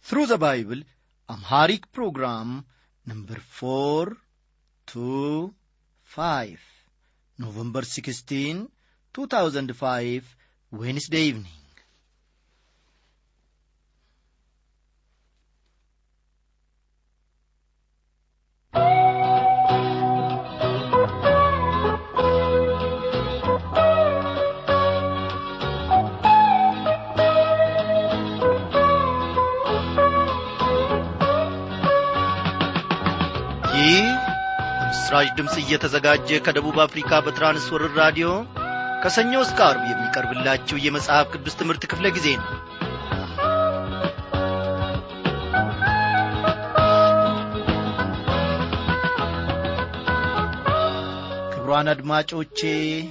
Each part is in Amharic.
Through the Bible, Amharic program number 425, November 16, 2005, Wednesday evening. ይህ በምስራች ድምፅ እየተዘጋጀ ከደቡብ አፍሪካ በትራንስወርር ራዲዮ ከሰኞ እስከ አርብ የሚቀርብላችሁ የመጽሐፍ ቅዱስ ትምህርት ክፍለ ጊዜ ነው ክብሯን አድማጮቼ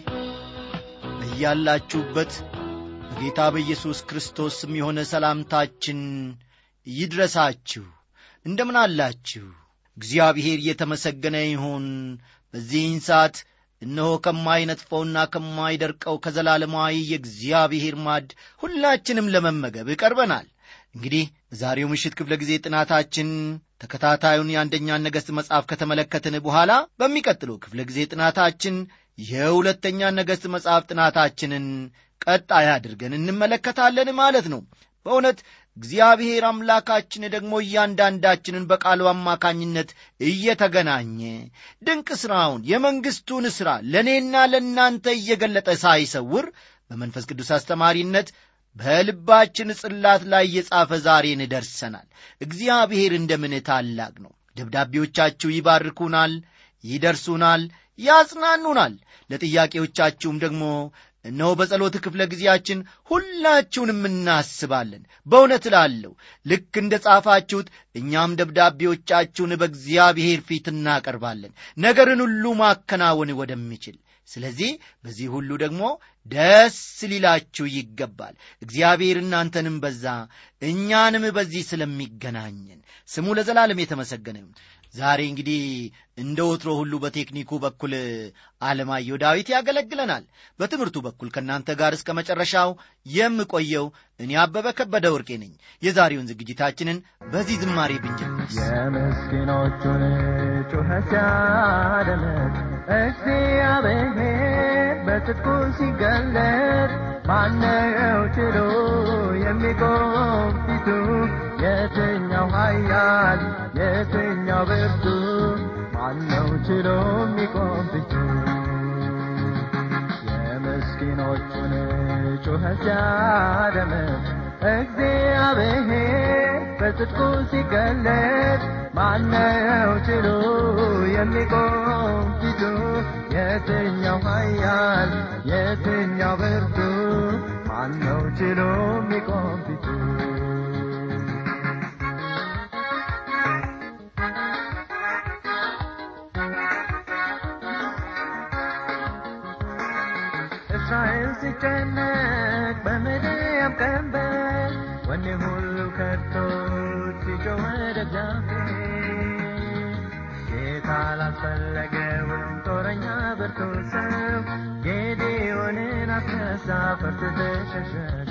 እያላችሁበት በጌታ በኢየሱስ ክርስቶስ ስም የሆነ ሰላምታችን ይድረሳችሁ እንደምን አላችሁ እግዚአብሔር የተመሰገነ ይሁን በዚህን ሰዓት እነሆ ከማይነጥፈውና ከማይደርቀው ከዘላለማዊ የእግዚአብሔር ማድ ሁላችንም ለመመገብ ቀርበናል እንግዲህ በዛሬው ምሽት ክፍለ ጊዜ ጥናታችን ተከታታዩን የአንደኛን ነገሥት መጽሐፍ ከተመለከትን በኋላ በሚቀጥለው ክፍለ ጊዜ ጥናታችን የሁለተኛ ነገሥት መጽሐፍ ጥናታችንን ቀጣይ አድርገን እንመለከታለን ማለት ነው በእውነት እግዚአብሔር አምላካችን ደግሞ እያንዳንዳችንን በቃሉ አማካኝነት እየተገናኘ ድንቅ ሥራውን የመንግሥቱን ሥራ ለእኔና ለእናንተ እየገለጠ ሳይሰውር በመንፈስ ቅዱስ አስተማሪነት በልባችን ጽላት ላይ እየጻፈ ዛሬን ደርሰናል እግዚአብሔር እንደምን ታላቅ ነው ደብዳቤዎቻችሁ ይባርኩናል ይደርሱናል ያጽናኑናል ለጥያቄዎቻችሁም ደግሞ እነሆ በጸሎት ክፍለ ጊዜያችን ሁላችሁንም እናስባለን በእውነት እላለሁ ልክ እንደ ጻፋችሁት እኛም ደብዳቤዎቻችሁን በእግዚአብሔር ፊት እናቀርባለን ነገርን ሁሉ ማከናወን ወደሚችል ስለዚህ በዚህ ሁሉ ደግሞ ደስ ሊላችሁ ይገባል እግዚአብሔር እናንተንም በዛ እኛንም በዚህ ስለሚገናኘን ስሙ ለዘላለም የተመሰገነ ዛሬ እንግዲህ እንደ ወትሮ ሁሉ በቴክኒኩ በኩል አለማየሁ ዳዊት ያገለግለናል በትምህርቱ በኩል ከእናንተ ጋር እስከ መጨረሻው የምቆየው እኔ አበበ ከበደ ወርቄ ነኝ የዛሬውን ዝግጅታችንን በዚህ ዝማሬ ብንጀምር የምስኪኖቹን ጩኸት ሲያደምጥ እግዚአብሔር በጽድቁ ሲገለጥ ማነው ችሎ የሚቆም ፊቱ የትኛው ኃያል የትኛው ብርቱ ማነው ችሎ የሚቆም ፊቱ የምስኪኖቹን ጩኸት ሲያደምጥ እግዚአብሔር በጽድቁ ሲገለጥ ማነው ችሎ የሚቆም ፊቱ የትኛው ኃያል የትኛው ብርቱ ማነው ችሎ የሚቆም ፊቱ እስራኤል ሲጨነቅ በምድያም ቀንበር ወኔ ሁሉ ከቶ ሲጮህ ወደ እግዚአብሔር ጌታ ላስፈለገውም ጦረኛ ብርቱ ሰው ጌዴዎንን አስነሳ ፈርቶ ተሸሸገ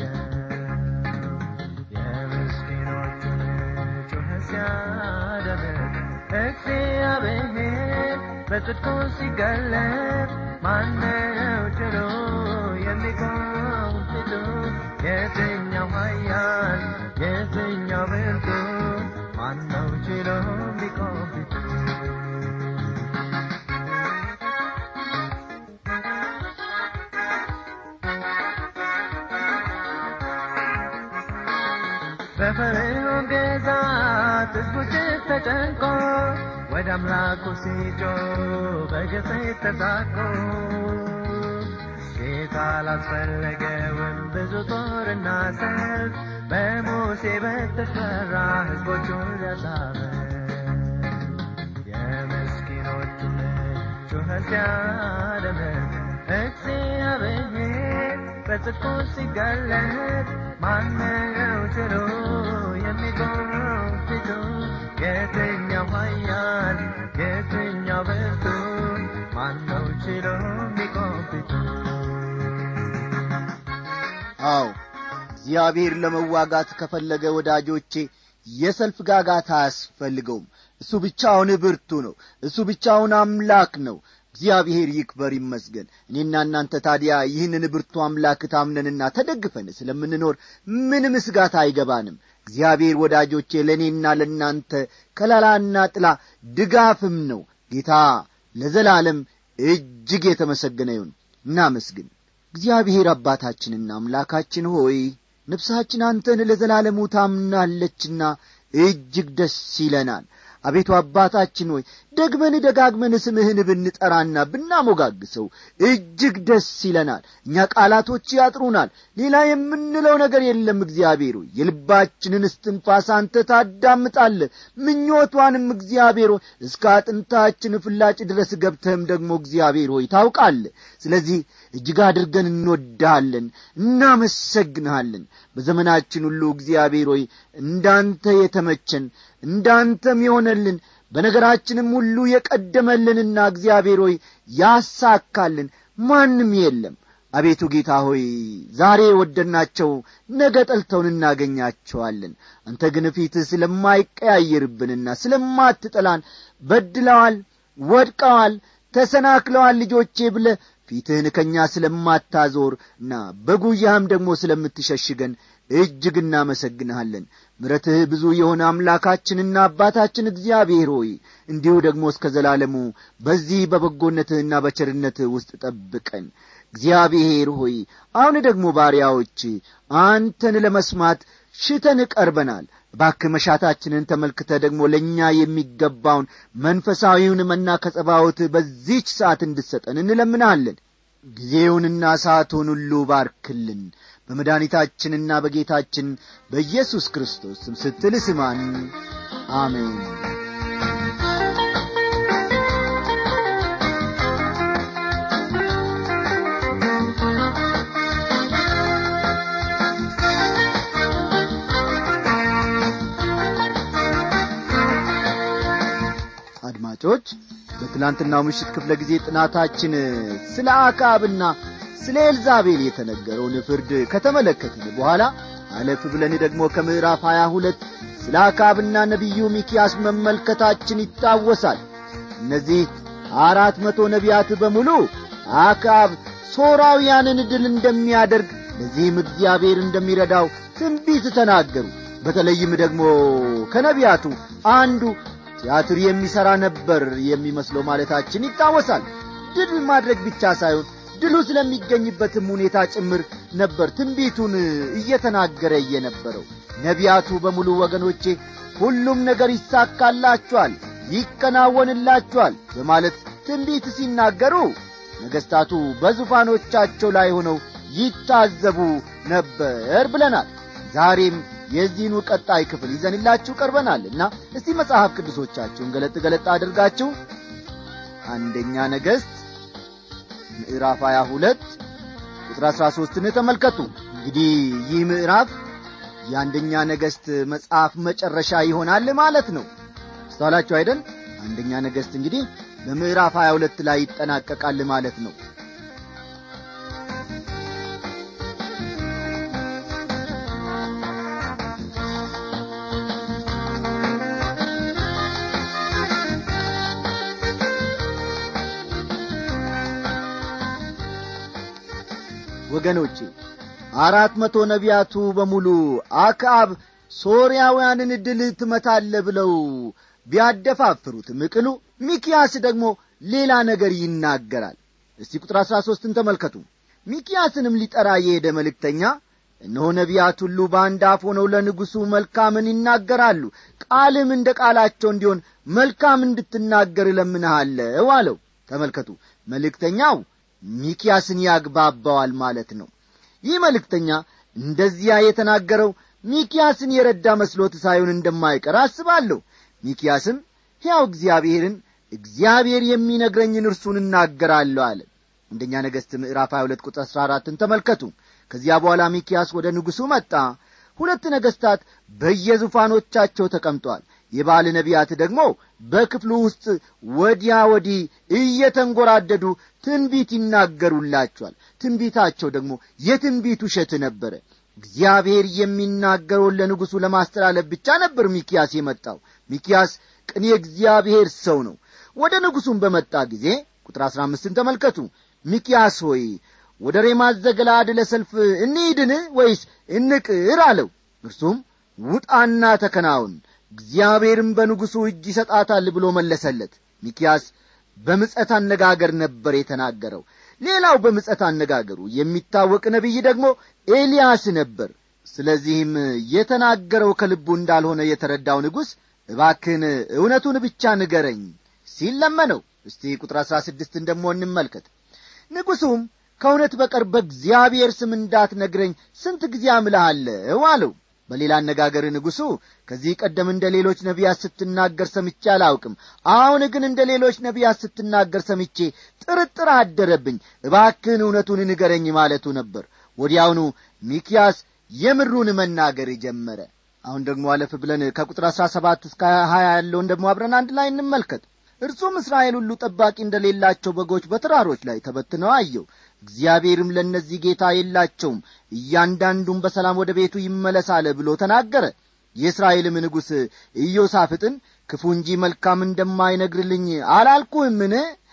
የምስኪኖቹን ጩኸት ሲያደምጥ እግዚአብሔር በጽድቁ ሲገለጥ ማነው ችሎ የሚቆም ፊቱ የትኛው ኃያል የትኛው ብርቱ ማነው ችሎ የሚቆም ፊቱ በፈርዖን ግዛት ሕዝቡ እጅግ ተጨንቆ ወደ አምላኩ ሲጮ በግፍ ተሳቆ ጌታ ላስፈለገውን ብዙ ጦርና ሰልፍ በሙሴ በተፈራ ሕዝቦቹን ሊያሳበ የምስኪኖቹን ጩኸት ሲያደምጥ እግዚአብሔር በጽድቁ ሲገለጥ ማነው ችሎ የሚቆም ፊቱ የትኛው ኃያል የትኛው ብርቱ ማነው ችሎ የሚቆም ፊቱ አዎ እግዚአብሔር ለመዋጋት ከፈለገ ወዳጆቼ የሰልፍ ጋጋታ አያስፈልገውም እሱ ብቻውን ብርቱ ነው እሱ ብቻውን አምላክ ነው እግዚአብሔር ይክበር ይመስገን እኔና እናንተ ታዲያ ይህንን ብርቱ አምላክ ታምነንና ተደግፈን ስለምንኖር ምንም ስጋት አይገባንም እግዚአብሔር ወዳጆቼ ለእኔና ለእናንተ ከላላና ጥላ ድጋፍም ነው ጌታ ለዘላለም እጅግ የተመሰገነ ይሁን እናመስግን እግዚአብሔር አባታችንና አምላካችን ሆይ ነፍሳችን አንተን ለዘላለሙ ታምናለችና እጅግ ደስ ይለናል አቤቱ አባታችን ሆይ ደግመን ደጋግመን ስምህን ብንጠራና ብናሞጋግሰው እጅግ ደስ ይለናል እኛ ቃላቶች ያጥሩናል ሌላ የምንለው ነገር የለም እግዚአብሔር ሆይ የልባችንን እስትንፋስ አንተ ታዳምጣለ ምኞቷንም እግዚአብሔር ሆይ እስከ አጥንታችን ፍላጭ ድረስ ገብተህም ደግሞ እግዚአብሔር ሆይ ታውቃለ ስለዚህ እጅግ አድርገን እንወድሃለን እናመሰግንሃለን በዘመናችን ሁሉ እግዚአብሔር ሆይ እንዳንተ የተመቸን እንዳንተም የሆነልን በነገራችንም ሁሉ የቀደመልንና እግዚአብሔር ሆይ ያሳካልን ማንም የለም አቤቱ ጌታ ሆይ ዛሬ ወደድናቸው ነገ ጠልተውን እናገኛቸዋለን አንተ ግን ፊትህ ስለማይቀያየርብንና ስለማትጠላን በድለዋል ወድቀዋል ተሰናክለዋል ልጆቼ ብለ ፊትህን ከእኛ ስለማታዞር እና በጉያህም ደግሞ ስለምትሸሽገን እጅግ እናመሰግንሃለን ምረትህ ብዙ የሆነ አምላካችንና አባታችን እግዚአብሔር ሆይ እንዲሁ ደግሞ እስከ ዘላለሙ በዚህ በበጎነትህና በቸርነትህ ውስጥ ጠብቀን እግዚአብሔር ሆይ አሁን ደግሞ ባሪያዎች አንተን ለመስማት ሽተን ቀርበናል ባክ መሻታችንን ተመልክተ ደግሞ ለእኛ የሚገባውን መንፈሳዊውን መና ከጸባዖት በዚች ሰዓት እንድሰጠን እንለምናለን ጊዜውንና ሰዓቱን ሁሉ ባርክልን በመድኃኒታችንና በጌታችን በኢየሱስ ክርስቶስ ስም ስትል ስማን አሜን አድማጮች በትላንትናው ምሽት ክፍለ ጊዜ ጥናታችን ስለ አካብና ስለ ኤልዛቤል የተነገረውን ፍርድ ከተመለከትን በኋላ አለፍ ብለን ደግሞ ከምዕራፍ ሀያ ሁለት ስለ አካብና ነቢዩ ሚኪያስ መመልከታችን ይታወሳል እነዚህ አራት መቶ ነቢያት በሙሉ አካብ ሶራውያንን ድል እንደሚያደርግ ለዚህም እግዚአብሔር እንደሚረዳው ትንቢት ተናገሩ በተለይም ደግሞ ከነቢያቱ አንዱ ቲያትር የሚሠራ ነበር የሚመስለው ማለታችን ይታወሳል ድል ማድረግ ብቻ ሳይሆን ድሉ ስለሚገኝበትም ሁኔታ ጭምር ነበር ትንቢቱን እየተናገረ የነበረው ነቢያቱ በሙሉ ወገኖቼ ሁሉም ነገር ይሳካላችኋል ይከናወንላችኋል በማለት ትንቢት ሲናገሩ ነገሥታቱ በዙፋኖቻቸው ላይ ሆነው ይታዘቡ ነበር ብለናል ዛሬም የዚህኑ ቀጣይ ክፍል ይዘንላችሁ ቀርበናልና እስቲ መጽሐፍ ቅዱሶቻችሁን ገለጥ ገለጥ አድርጋችሁ አንደኛ ነገሥት ምዕራፍ 22 ቁጥር 13ን ተመልከቱ እንግዲህ ይህ ምዕራፍ የአንደኛ ነገሥት መጽሐፍ መጨረሻ ይሆናል ማለት ነው ስተዋላችሁ አይደል አንደኛ ነገሥት እንግዲህ በምዕራፍ 22 ላይ ይጠናቀቃል ማለት ነው ወገኖቼ አራት መቶ ነቢያቱ በሙሉ አክዓብ ሶርያውያንን ድል ትመታለ ብለው ቢያደፋፍሩትም ቅሉ ሚኪያስ ደግሞ ሌላ ነገር ይናገራል እስቲ ቁጥር አሥራ ሦስትን ተመልከቱ ሚኪያስንም ሊጠራ የሄደ መልእክተኛ እነሆ ነቢያት ሁሉ በአንድ አፍ ሆነው ለንጉሡ መልካምን ይናገራሉ ቃልም እንደ ቃላቸው እንዲሆን መልካም እንድትናገር እለምንሃለው አለው ተመልከቱ መልእክተኛው ሚኪያስን ያግባባዋል ማለት ነው ይህ መልእክተኛ እንደዚያ የተናገረው ሚኪያስን የረዳ መስሎት ሳይሆን እንደማይቀር አስባለሁ ሚኪያስም ሕያው እግዚአብሔርን እግዚአብሔር የሚነግረኝን እርሱን እናገራለሁ አለ አንደኛ ነገሥት ምዕራፍ 22 ቁጥር 14ን ተመልከቱ ከዚያ በኋላ ሚኪያስ ወደ ንጉሡ መጣ ሁለት ነገሥታት በየዙፋኖቻቸው ተቀምጠዋል የባል ነቢያት ደግሞ በክፍሉ ውስጥ ወዲያ ወዲህ እየተንጐራደዱ ትንቢት ይናገሩላቸዋል ትንቢታቸው ደግሞ የትንቢት ውሸት ነበረ እግዚአብሔር የሚናገረውን ለንጉሡ ለማስተላለፍ ብቻ ነበር ሚኪያስ የመጣው ሚኪያስ ቅን የእግዚአብሔር ሰው ነው ወደ ንጉሡም በመጣ ጊዜ ቁጥር አሥራ አምስትን ተመልከቱ ሚኪያስ ሆይ ወደ ሬማት ዘገላድ ለሰልፍ እንሂድን ወይስ እንቅር አለው እርሱም ውጣና ተከናውን እግዚአብሔርም በንጉሡ እጅ ይሰጣታል ብሎ መለሰለት ሚኪያስ በምጸት አነጋገር ነበር የተናገረው ሌላው በምጸት አነጋገሩ የሚታወቅ ነቢይ ደግሞ ኤልያስ ነበር ስለዚህም የተናገረው ከልቡ እንዳልሆነ የተረዳው ንጉሥ እባክን እውነቱን ብቻ ንገረኝ ሲል ለመነው እስቲ ቁጥር አሥራ ስድስትን ደሞ እንመልከት ንጉሡም ከእውነት በቀር በእግዚአብሔር ስም እንዳትነግረኝ ስንት ጊዜ አምልሃለሁ አለው በሌላ አነጋገር ንጉሡ ከዚህ ቀደም እንደ ሌሎች ነቢያት ስትናገር ሰምቼ አላውቅም አሁን ግን እንደ ሌሎች ነቢያት ስትናገር ሰምቼ ጥርጥር አደረብኝ እባክህን እውነቱን ንገረኝ ማለቱ ነበር ወዲያውኑ ሚኪያስ የምሩን መናገር ጀመረ አሁን ደግሞ አለፍ ብለን ከቁጥር አሥራ ሰባት እስከ ሀያ ያለውን ደግሞ አብረን አንድ ላይ እንመልከት እርሱም እስራኤል ሁሉ ጠባቂ እንደሌላቸው በጎች በተራሮች ላይ ተበትነው አየው እግዚአብሔርም ለእነዚህ ጌታ የላቸውም እያንዳንዱም በሰላም ወደ ቤቱ ይመለሳለ ብሎ ተናገረ የእስራኤልም ንጉሥ ኢዮሳፍጥን ክፉ እንጂ መልካም እንደማይነግርልኝ አላልኩህምን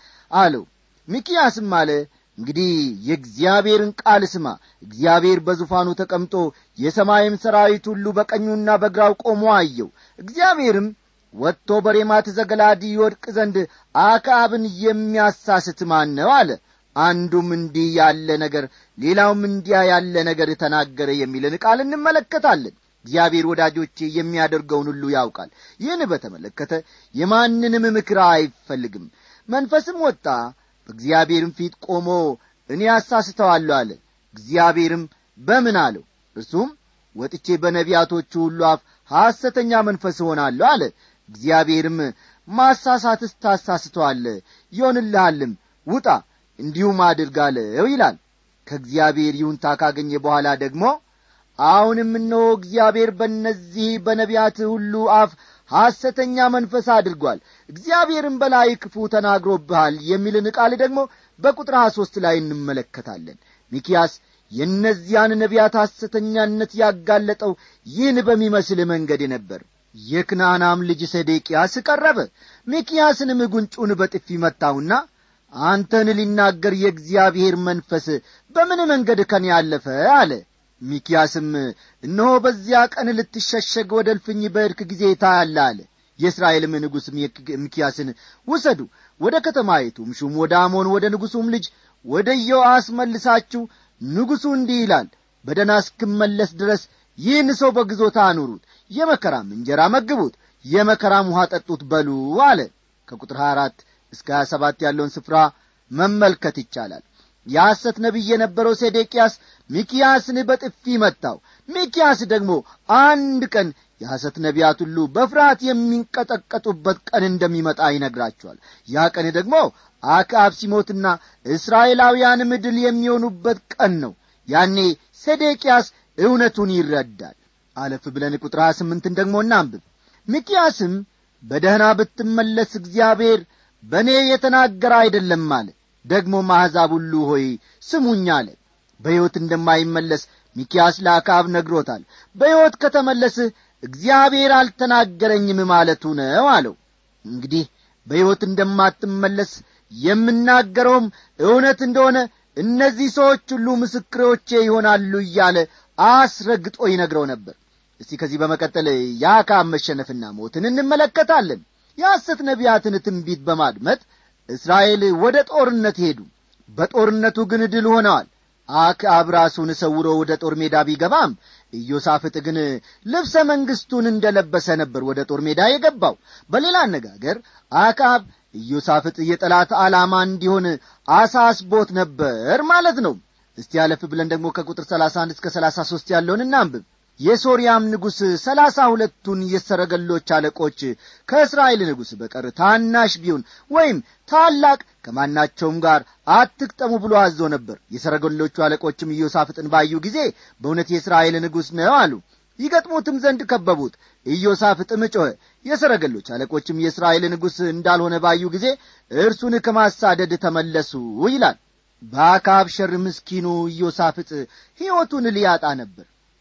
አለው ሚኪያስም አለ እንግዲህ የእግዚአብሔርን ቃል ስማ እግዚአብሔር በዙፋኑ ተቀምጦ የሰማይም ሰራዊት ሁሉ በቀኙና በግራው ቆሞ አየው እግዚአብሔርም ወጥቶ በሬማት ዘገላዲ ይወድቅ ዘንድ አክዓብን የሚያሳስት ማን ነው አለ አንዱም እንዲህ ያለ ነገር ሌላውም እንዲያ ያለ ነገር ተናገረ የሚልን ቃል እንመለከታለን እግዚአብሔር ወዳጆቼ የሚያደርገውን ሁሉ ያውቃል ይህን በተመለከተ የማንንም ምክር አይፈልግም መንፈስም ወጣ በእግዚአብሔርም ፊት ቆሞ እኔ አሳስተዋለሁ አለ እግዚአብሔርም በምን አለው እርሱም ወጥቼ በነቢያቶቹ ሁሉ አፍ ሐሰተኛ መንፈስ እሆናለሁ አለ እግዚአብሔርም ማሳሳትስ ታሳስተዋለ ይሆንልሃልም ውጣ እንዲሁም አድርጋለው ይላል ከእግዚአብሔር ይሁንታ ካገኘ በኋላ ደግሞ አሁንም እነሆ እግዚአብሔር በእነዚህ በነቢያት ሁሉ አፍ ሐሰተኛ መንፈስ አድርጓል እግዚአብሔርም በላይ ክፉ ተናግሮብሃል የሚልን ቃል ደግሞ በቁጥር ሀያ ሦስት ላይ እንመለከታለን ሚኪያስ የእነዚያን ነቢያት ሐሰተኛነት ያጋለጠው ይህን በሚመስል መንገድ ነበር የክናናም ልጅ ሰዴቅያስ ቀረበ ሚኪያስንም ጉንጩን በጥፊ መታውና አንተን ሊናገር የእግዚአብሔር መንፈስ በምን መንገድ ከኔ ያለፈ አለ ሚኪያስም እነሆ በዚያ ቀን ልትሸሸግ ወደ እልፍኝ በእድክ ጊዜ ታያለ አለ የእስራኤልም ንጉሥ ሚኪያስን ውሰዱ ወደ ከተማይቱም ሹም ወደ አሞን ወደ ንጉሡም ልጅ ወደ ኢዮአስ መልሳችሁ ንጉሡ እንዲህ ይላል በደና እስክመለስ ድረስ ይህን ሰው በግዞታ አኑሩት የመከራም እንጀራ መግቡት የመከራም ውሃ ጠጡት በሉ አለ ከቁጥር 24 እስከ 27 ያለውን ስፍራ መመልከት ይቻላል የሐሰት ነቢይ የነበረው ሴዴቅያስ ሚኪያስን በጥፊ መታው ሚኪያስ ደግሞ አንድ ቀን የሐሰት ነቢያት ሁሉ በፍርሃት የሚንቀጠቀጡበት ቀን እንደሚመጣ ይነግራቸዋል ያ ቀን ደግሞ አክዓብ ሲሞትና እስራኤላውያን ምድል የሚሆኑበት ቀን ነው ያኔ ሴዴቅያስ እውነቱን ይረዳል አለፍ ብለን ቁጥር ሀያ ስምንትን ደግሞ እናንብብ ሚኪያስም በደህና ብትመለስ እግዚአብሔር በእኔ የተናገረ አይደለም አለ ደግሞ አሕዛብ ሁሉ ሆይ ስሙኝ አለ በሕይወት እንደማይመለስ ሚኪያስ ለአክዓብ ነግሮታል በሕይወት ከተመለስህ እግዚአብሔር አልተናገረኝም ማለቱ ነው አለው እንግዲህ በሕይወት እንደማትመለስ የምናገረውም እውነት እንደሆነ እነዚህ ሰዎች ሁሉ ምስክሮቼ ይሆናሉ እያለ አስረግጦ ይነግረው ነበር እስቲ ከዚህ በመቀጠል የአክዓብ መሸነፍና ሞትን እንመለከታለን የሐሰት ነቢያትን ትንቢት በማድመጥ እስራኤል ወደ ጦርነት ሄዱ በጦርነቱ ግን ድል ሆነዋል አክዓብ ራሱን ሰውሮ ወደ ጦር ሜዳ ቢገባም ኢዮሳፍጥ ግን ልብሰ መንግሥቱን እንደ ለበሰ ነበር ወደ ጦር ሜዳ የገባው በሌላ አነጋገር አክዓብ ኢዮሳፍጥ የጠላት ዓላማ እንዲሆን አሳስቦት ነበር ማለት ነው እስቲ ያለፍ ብለን ደግሞ ከቁጥር 31 እስከ 33 ያለውን እናንብብ የሶርያም ንጉሥ ሰላሳ ሁለቱን የሰረገሎች አለቆች ከእስራኤል ንጉሥ በቀር ታናሽ ቢሆን ወይም ታላቅ ከማናቸውም ጋር አትቅጠሙ ብሎ አዞ ነበር የሰረገሎቹ አለቆችም ኢዮሳፍጥን ባዩ ጊዜ በእውነት የእስራኤል ንጉሥ ነው አሉ ይገጥሙትም ዘንድ ከበቡት ኢዮሳፍጥም ጮኸ የሰረገሎች አለቆችም የእስራኤል ንጉሥ እንዳልሆነ ባዩ ጊዜ እርሱን ከማሳደድ ተመለሱ ይላል በአካብ ሸር ምስኪኑ ኢዮሳፍጥ ሕይወቱን ሊያጣ ነበር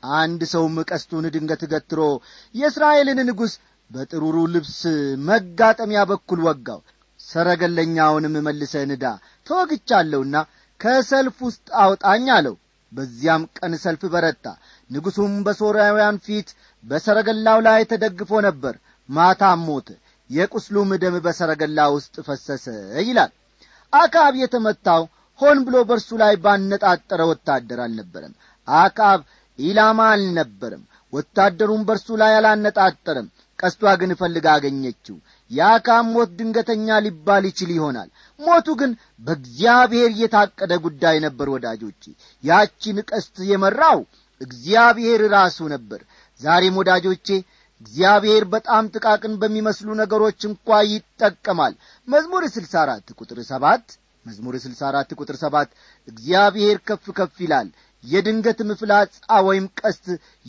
አንድ ሰውም ቀስቱን ድንገት ገትሮ የእስራኤልን ንጉሥ በጥሩሩ ልብስ መጋጠሚያ በኩል ወጋው ሰረገለኛውንም መልሰ ንዳ ተወግቻለሁና ከሰልፍ ውስጥ አውጣኝ አለው በዚያም ቀን ሰልፍ በረታ ንጉሡም በሶርያውያን ፊት በሰረገላው ላይ ተደግፎ ነበር ማታም ሞተ የቁስሉም ደም በሰረገላ ውስጥ ፈሰሰ ይላል አካብ የተመታው ሆን ብሎ በእርሱ ላይ ባነጣጠረ ወታደር አልነበረም አካብ ኢላማ አልነበረም ወታደሩም በእርሱ ላይ አላነጣጠረም ቀስቷ ግን እፈልጋ አገኘችው የአካብ ሞት ድንገተኛ ሊባል ይችል ይሆናል ሞቱ ግን በእግዚአብሔር የታቀደ ጉዳይ ነበር ወዳጆቼ ያቺን ቀስት የመራው እግዚአብሔር ራሱ ነበር ዛሬም ወዳጆቼ እግዚአብሔር በጣም ጥቃቅን በሚመስሉ ነገሮች እንኳ ይጠቀማል መዝሙር ስልሳ አራት ቁጥር ሰባት መዝሙር ስልሳ አራት ቁጥር ሰባት እግዚአብሔር ከፍ ከፍ ይላል የድንገትም ፍላጻ ወይም ቀስት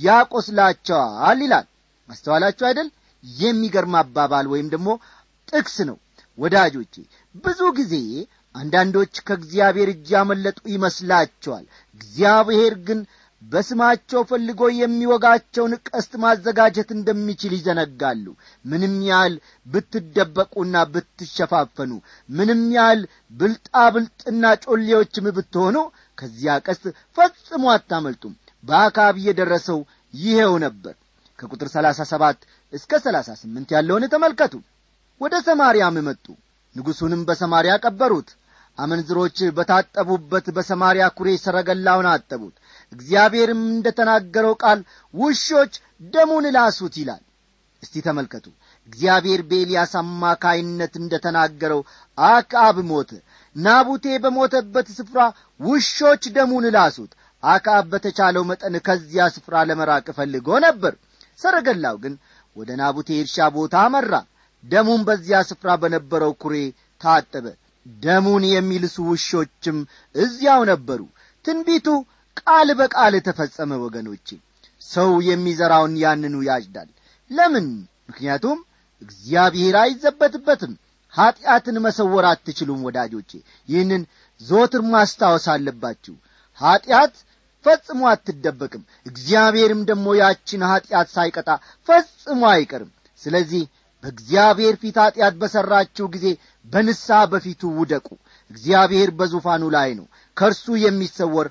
ያቆስላቸዋል ይላል አስተዋላችሁ አይደል የሚገርም አባባል ወይም ደግሞ ጥቅስ ነው ወዳጆቼ ብዙ ጊዜ አንዳንዶች ከእግዚአብሔር እጅ ያመለጡ ይመስላቸዋል እግዚአብሔር ግን በስማቸው ፈልጎ የሚወጋቸውን ቀስት ማዘጋጀት እንደሚችል ይዘነጋሉ ምንም ያህል ብትደበቁና ብትሸፋፈኑ ምንም ያህል ብልጣብልጥና ጮሌዎችም ብትሆኑ ከዚያ ቀስት ፈጽሞ አታመልጡም በአካብ የደረሰው ይሄው ነበር ከቁጥር ሰላሳ ሰባት እስከ ሰላሳ ስምንት ያለውን ተመልከቱ ወደ ሰማርያም መጡ ንጉሡንም በሰማርያ ቀበሩት አመንዝሮች በታጠቡበት በሰማርያ ኩሬ ሰረገላውን አጠቡት እግዚአብሔርም እንደ ተናገረው ቃል ውሾች ደሙን ላሱት ይላል እስቲ ተመልከቱ እግዚአብሔር በኤልያስ አማካይነት እንደ ተናገረው አክአብ ሞተ ናቡቴ በሞተበት ስፍራ ውሾች ደሙን ላሱት አክአብ በተቻለው መጠን ከዚያ ስፍራ ለመራቅ ፈልጎ ነበር ሰረገላው ግን ወደ ናቡቴ እርሻ ቦታ አመራ ደሙም በዚያ ስፍራ በነበረው ኩሬ ታጠበ ደሙን የሚልሱ ውሾችም እዚያው ነበሩ ትንቢቱ ቃል በቃል ተፈጸመ ወገኖቼ ሰው የሚዘራውን ያንኑ ያጭዳል ለምን ምክንያቱም እግዚአብሔር አይዘበትበትም ኀጢአትን መሰወር አትችሉም ወዳጆቼ ይህንን ዞትር ማስታወስ አለባችሁ ኀጢአት ፈጽሞ አትደበቅም እግዚአብሔርም ደግሞ ያችን ኀጢአት ሳይቀጣ ፈጽሞ አይቀርም ስለዚህ በእግዚአብሔር ፊት ኀጢአት በሠራችሁ ጊዜ በንስሐ በፊቱ ውደቁ እግዚአብሔር በዙፋኑ ላይ ነው ከእርሱ የሚሰወር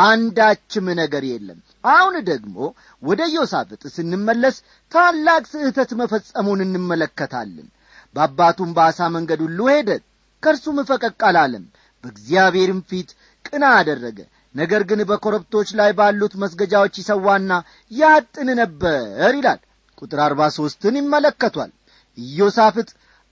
አንዳችም ነገር የለም አሁን ደግሞ ወደ ዮሳፍጥ ስንመለስ ታላቅ ስህተት መፈጸሙን እንመለከታለን በአባቱም በአሳ መንገድ ሁሉ ሄደ ከእርሱም ፈቀቅ አላለም በእግዚአብሔርም ፊት ቅና አደረገ ነገር ግን በኮረብቶች ላይ ባሉት መስገጃዎች ይሰዋና ያጥን ነበር ይላል ቁጥር አርባ ሦስትን ይመለከቷል ኢዮሳፍጥ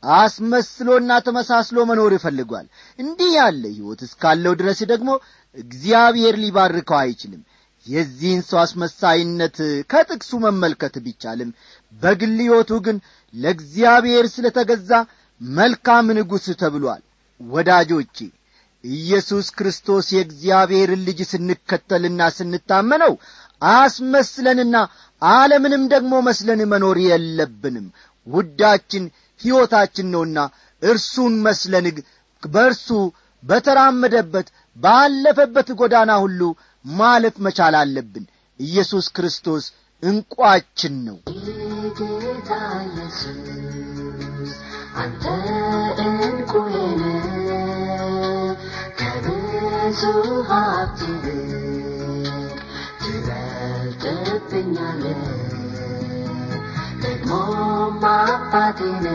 አስመስሎና ተመሳስሎ መኖር ይፈልጓል እንዲህ ያለ ሕይወት እስካለው ድረስ ደግሞ እግዚአብሔር ሊባርከው አይችልም የዚህን ሰው አስመሳይነት ከጥቅሱ መመልከት ቢቻልም በግል ሕይወቱ ግን ለእግዚአብሔር ስለ ተገዛ መልካም ንጉሥ ተብሏል ወዳጆቼ ኢየሱስ ክርስቶስ የእግዚአብሔርን ልጅ ስንከተልና ስንታመነው አስመስለንና ዓለምንም ደግሞ መስለን መኖር የለብንም ውዳችን ሕይወታችን ነውና እርሱን መስለን በእርሱ በተራመደበት ባለፈበት ጎዳና ሁሉ ማለፍ መቻል አለብን ኢየሱስ ክርስቶስ እንቋችን ነው ጌታ ኢየሱስ አንተ እንቁዬን ከብዙ ሀብት ይልቅ ትበልጥብኛለ ደግሞ አባቴነ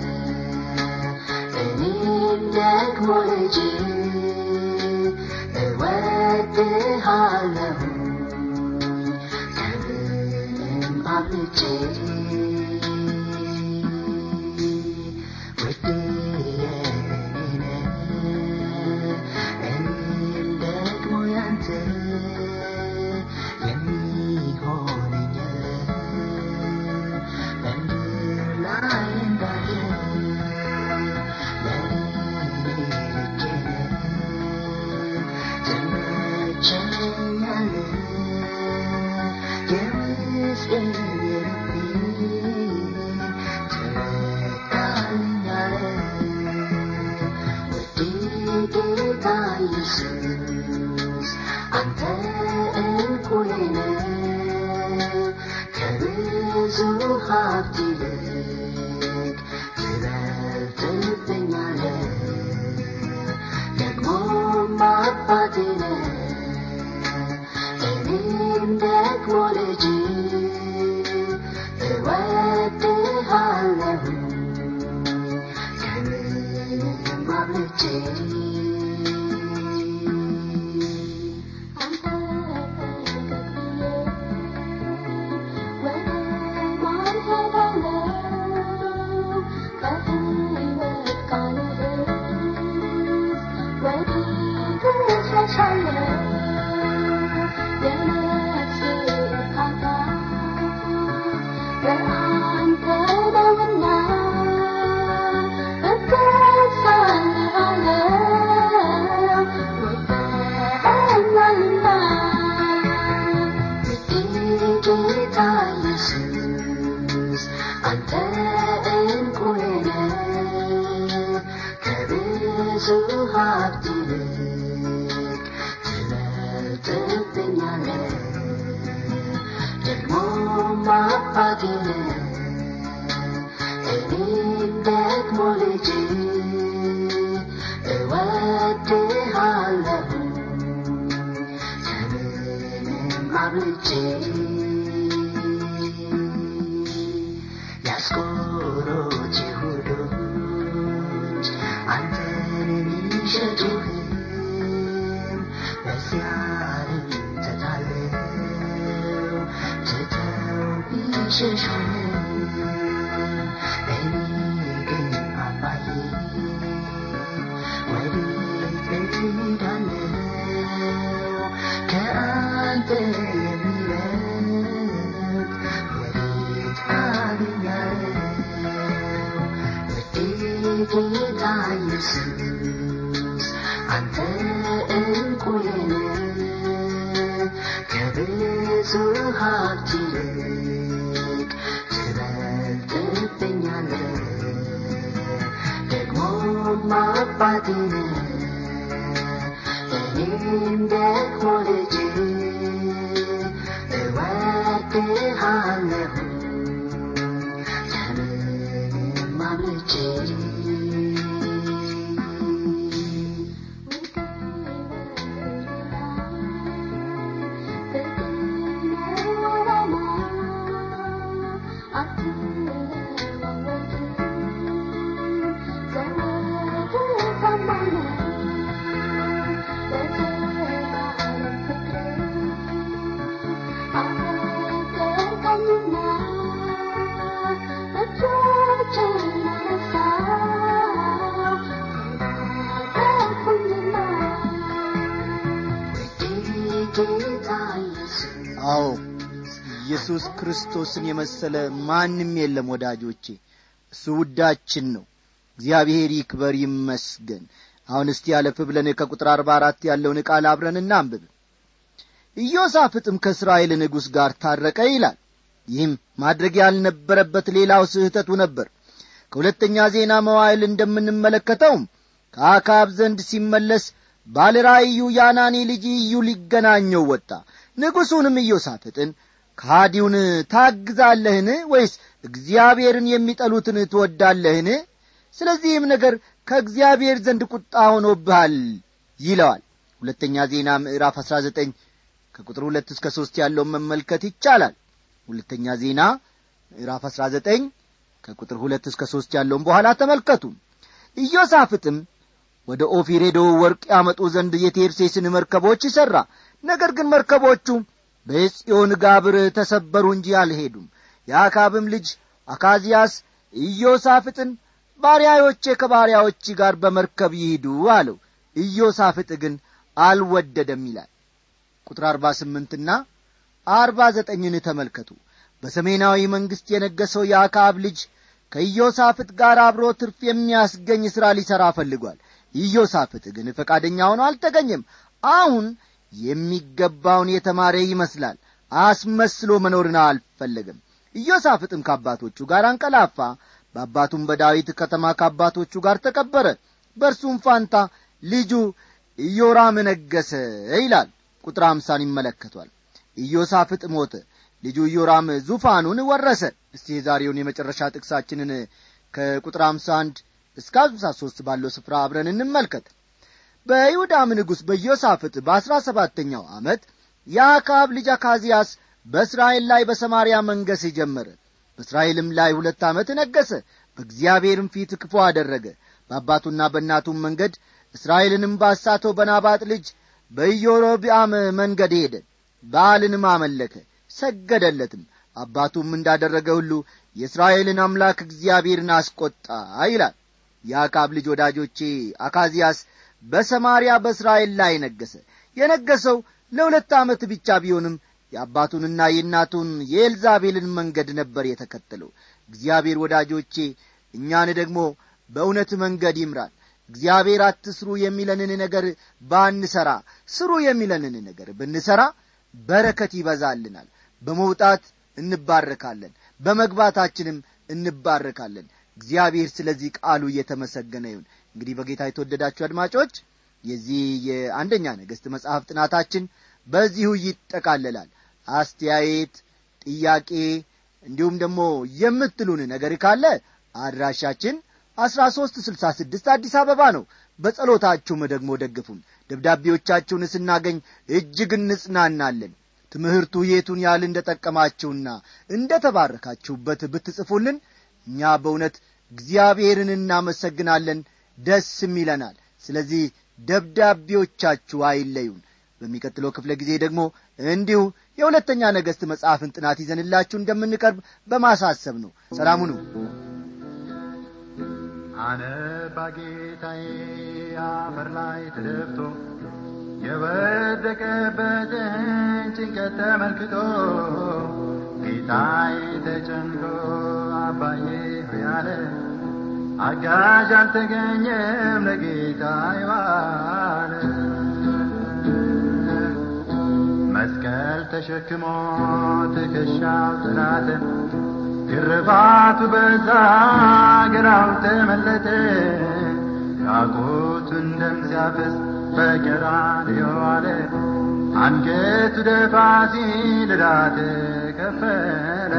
እኔም ደግሞ ልጅ እወድሃለሁ ከምንም አብልጬ ውድ የኔ እኔም ደግሞ ያንተ የሚሆነኝ በምድር ላይ እንዳለ ለእኔ ልኬ ትመቸኛለህ የውስጤን የልቤን ትረዳልኛለህ ውድ ጌታ ኢየሱስ አንተ እንቁዬ ነህ ሀብት ይልቅ ትበልጥብኛለህ ደግሞም አባቴ ነህ እኔም ደግሞ ልጅ እወድሃለሁ ከምንም አብልጬ አንተ ወደ ማን ሄዳለሁ ከሕይወት ቃል ወዴት እሸሻለሁ የነፍሴ እርካታ በአንተ ነውና እገዛልሃለሁ ወደኸኛልና ጌታ ኢየሱስ አንተ እንቁዬ ነህ ከብዙ ሀብት ይልቅ ትበልጥብኛለህ ደግሞም አባቴ ነህ እኔም ደግሞ ልጅ እወድሃለሁ ከምንም አብልጬ ያስቆሮት ይሁዶች አንተን የሚሸጡህም በዚያ ተታለው ትተው ቢሸሹህም እኔ ግን አባዬ ወዴት እሄዳለሁ ከአንተ የሚበልጥ ወዴት አገኛለሁ ውዴ ጌታ ኢየሱስ አንተ እንቁዬ ነህ ከብዙ ሀብት ይልቅ ትበልጥብኛለህ ደግሞም አባቴ ነህ እኔም ደግሞ ልጅ እወድሃለሁ ከምንም አብልጬ ጌታ ኢየሱስ አዎ ኢየሱስ ክርስቶስን የመሰለ ማንም የለም ወዳጆቼ እሱ ውዳችን ነው እግዚአብሔር ይክበር ይመስገን አሁን እስቲ ያለፍ ብለን ከቁጥር አርባ አራት ያለውን ቃል አብረን እናንብብ ኢዮሳፍጥም ከእስራኤል ንጉሥ ጋር ታረቀ ይላል ይህም ማድረግ ያልነበረበት ሌላው ስህተቱ ነበር ከሁለተኛ ዜና መዋዕል እንደምንመለከተውም ከአካብ ዘንድ ሲመለስ ባለራእዩ ያናኒ ልጅ ኢዩ ሊገናኘው ወጣ ንጉሡንም ኢዮሳፍጥን ከሃዲውን ታግዛለህን ወይስ እግዚአብሔርን የሚጠሉትን ትወዳለህን ስለዚህም ነገር ከእግዚአብሔር ዘንድ ቁጣ ሆኖብሃል ይለዋል ሁለተኛ ዜና ምዕራፍ አሥራ ዘጠኝ ከቁጥር ሁለት እስከ ሦስት ያለውን መመልከት ይቻላል ሁለተኛ ዜና ምዕራፍ አሥራ ዘጠኝ ከቁጥር ሁለት እስከ ሦስት ያለውን በኋላ ተመልከቱ ኢዮሳፍጥም ወደ ኦፊር ሄዶ ወርቅ ያመጡ ዘንድ የቴርሴስን መርከቦች ይሠራ ነገር ግን መርከቦቹ በጽዮን ጋብር ተሰበሩ እንጂ አልሄዱም የአካብም ልጅ አካዚያስ ኢዮሳፍጥን ባሪያዎቼ ከባሪያዎች ጋር በመርከብ ይሂዱ አለው ኢዮሳፍጥ ግን አልወደደም ይላል ቁጥር አርባ ስምንትና አርባ ዘጠኝን ተመልከቱ በሰሜናዊ መንግሥት የነገሰው የአካብ ልጅ ከኢዮሳፍጥ ጋር አብሮ ትርፍ የሚያስገኝ ሥራ ሊሠራ ፈልጓል ኢዮሳፍጥ ግን ፈቃደኛ ሆኖ አልተገኘም አሁን የሚገባውን የተማረ ይመስላል አስመስሎ መኖርን አልፈለገም ኢዮሳፍጥም ከአባቶቹ ጋር አንቀላፋ በአባቱም በዳዊት ከተማ ከአባቶቹ ጋር ተቀበረ በእርሱም ፋንታ ልጁ ኢዮራም ነገሰ ይላል ቁጥር አምሳን ይመለከቷል ኢዮሳፍጥ ሞተ ልጁ ኢዮራም ዙፋኑን ወረሰ እስቲ የዛሬውን የመጨረሻ ጥቅሳችንን ከቁጥር 51 እስከ 53 ባለው ስፍራ አብረን እንመልከት በይሁዳም ንጉሥ በዮሳፍጥ በአሥራ ሰባተኛው ዓመት የአካብ ልጅ አካዚያስ በእስራኤል ላይ በሰማርያ መንገስ ጀመረ በእስራኤልም ላይ ሁለት ዓመት ነገሰ በእግዚአብሔርም ፊት ክፉ አደረገ በአባቱና በእናቱም መንገድ እስራኤልንም ባሳተው በናባጥ ልጅ በኢዮሮብአም መንገድ ሄደ በዓልንም አመለከ ሰገደለትም አባቱም እንዳደረገ ሁሉ የእስራኤልን አምላክ እግዚአብሔርን አስቈጣ ይላል የአካብ ልጅ ወዳጆቼ አካዚያስ በሰማርያ በእስራኤል ላይ ነገሰ የነገሰው ለሁለት ዓመት ብቻ ቢሆንም የአባቱንና የእናቱን የኤልዛቤልን መንገድ ነበር የተከተለው እግዚአብሔር ወዳጆቼ እኛን ደግሞ በእውነት መንገድ ይምራል እግዚአብሔር አትስሩ የሚለንን ነገር ባንሰራ ስሩ የሚለንን ነገር ብንሰራ በረከት ይበዛልናል በመውጣት እንባረካለን በመግባታችንም እንባረካለን እግዚአብሔር ስለዚህ ቃሉ እየተመሰገነ ይሁን እንግዲህ በጌታ የተወደዳችሁ አድማጮች የዚህ የአንደኛ ነገሥት መጽሐፍ ጥናታችን በዚሁ ይጠቃለላል አስተያየት ጥያቄ እንዲሁም ደግሞ የምትሉን ነገር ካለ አድራሻችን አስራ ሦስት ስልሳ ስድስት አዲስ አበባ ነው በጸሎታችሁም ደግሞ ደግፉን ደብዳቤዎቻችሁን ስናገኝ እጅግ እንጽናናለን ትምህርቱ የቱን ያህል እንደ ጠቀማችሁና እንደ ተባረካችሁበት ብትጽፉልን እኛ በእውነት እግዚአብሔርን እናመሰግናለን ደስም ይለናል ስለዚህ ደብዳቤዎቻችሁ አይለዩን በሚቀጥለው ክፍለ ጊዜ ደግሞ እንዲሁ የሁለተኛ ነገሥት መጽሐፍን ጥናት ይዘንላችሁ እንደምንቀርብ በማሳሰብ ነው ሰላሙ ነው አነባ ጌታዬ አፈር ላይ ተደፍቶ የወደቀበትን ጭንቀት ተመልክቶ ጌታዬ ተጨንቆ አባዬ ሆይ አለ አጋዥ አልተገኘም ለጌታ ይዋለ መስቀል ተሸክሞ ትከሻው ጥላት ግርፋቱ በዛ ግራው ተመለጠ ራቁቱን ደም ሲያፈስ በቀራንዮ ዋለ አንገቱ ደፋ ሲል ዕዳ ተከፈለ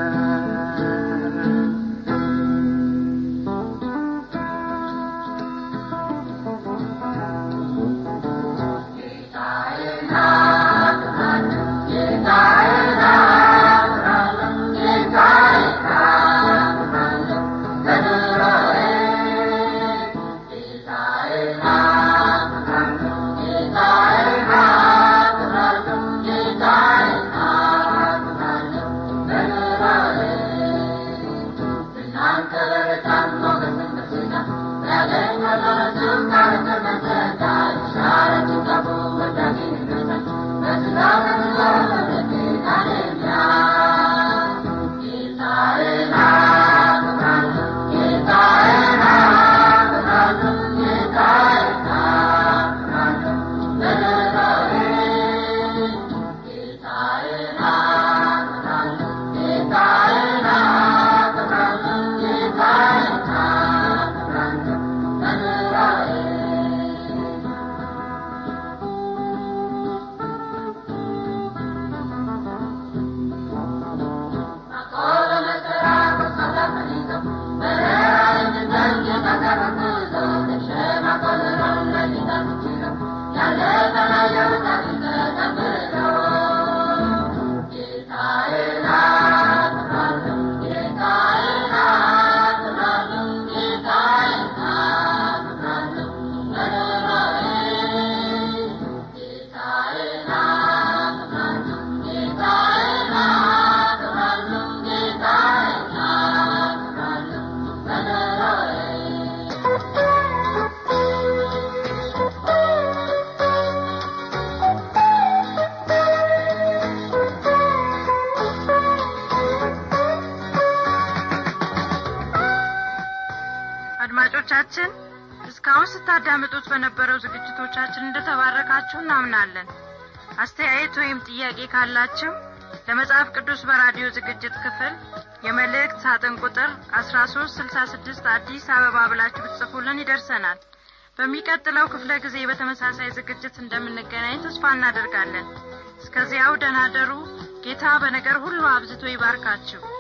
አድማጮቻችን እስካሁን ስታዳምጡት በነበረው ዝግጅቶቻችን እንደተባረካችሁ እናምናለን አስተያየት ወይም ጥያቄ ካላችሁ ለመጽሐፍ ቅዱስ በራዲዮ ዝግጅት ክፍል የመልእክት ሳጥን ቁጥር አስራ ሶስት ስልሳ ስድስት አዲስ አበባ ብላችሁ ብትጽፉልን ይደርሰናል በሚቀጥለው ክፍለ ጊዜ በተመሳሳይ ዝግጅት እንደምንገናኝ ተስፋ እናደርጋለን እስከዚያው ደናደሩ ጌታ በነገር ሁሉ አብዝቶ ይባርካችሁ